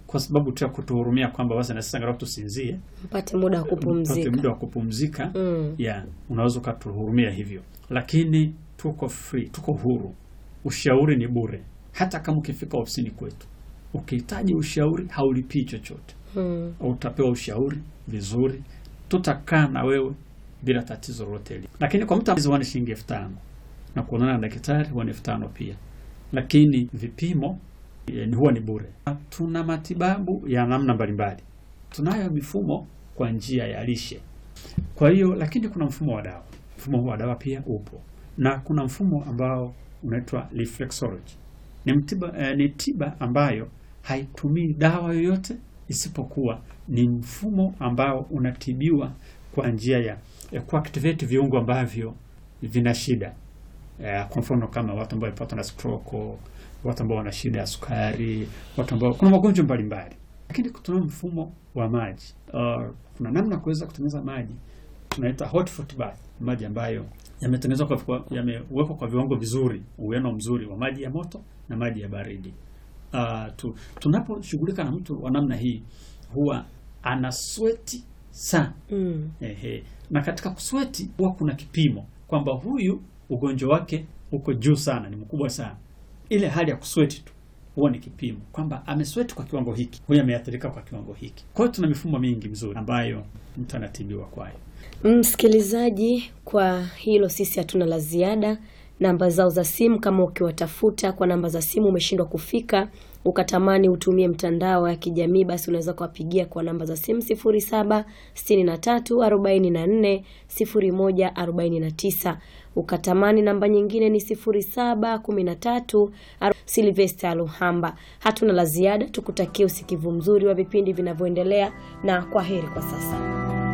kwa sababu tu ya kutuhurumia kwamba basi na sisi angalau tusinzie, mpate muda wa tupate kupumzika. muda wa kupumzika Mm. ya unaweza ukatuhurumia hivyo, lakini tuko free, tuko huru. Ushauri ni bure, hata kama ukifika ofisini kwetu ukihitaji ushauri haulipii chochote, Mm. utapewa ushauri vizuri, tutakaa na wewe bila tatizo lolote hili. Lakini kwa mtu huwa ni shilingi elfu tano na kuonana na daktari huwa ni elfu tano pia, lakini vipimo eh, ni huwa ni bure. Tuna matibabu ya namna mbalimbali, tunayo mifumo kwa njia ya lishe kwa hiyo lakini kuna mfumo wa dawa. Mfumo huu wa dawa pia upo, na kuna mfumo ambao unaitwa reflexology. Ni mtiba, eh, ni tiba ambayo haitumii dawa yoyote isipokuwa ni mfumo ambao unatibiwa kwa njia ya, ya kuactivate viungo ambavyo vina shida eh, kwa mfano kama watu ambao wamepatwa na stroke, watu ambao wana shida ya sukari, watu ambao kuna magonjwa mbalimbali. Lakini tuna mfumo wa maji uh, kuna namna ya kuweza kutengeneza maji tunaita hot foot bath, maji ambayo yametengenezwa kwa, kwa yamewekwa kwa viwango vizuri, uwiano mzuri wa maji ya moto na maji ya baridi. Uh, tu, tunaposhughulika na mtu wa namna hii huwa ana sweti sana Mm. Ehe. Na katika kusweti huwa kuna kipimo kwamba huyu ugonjwa wake uko juu sana, ni mkubwa sana. Ile hali ya kusweti tu huwa ni kipimo kwamba amesweti kwa kiwango hiki, huyu ameathirika kwa kiwango hiki. Kwa hiyo tuna mifumo mingi mizuri ambayo mtu anatibiwa kwayo. Msikilizaji, kwa hilo sisi hatuna la ziada. Namba zao za simu, kama ukiwatafuta kwa namba za simu umeshindwa kufika, ukatamani utumie mtandao ya kijamii, basi unaweza kuwapigia kwa namba za simu 0763 44 01 49. Ukatamani namba nyingine ni 0713 Silvester Luhamba. Hatuna la ziada, tukutakie usikivu mzuri wa vipindi vinavyoendelea, na kwa heri kwa sasa.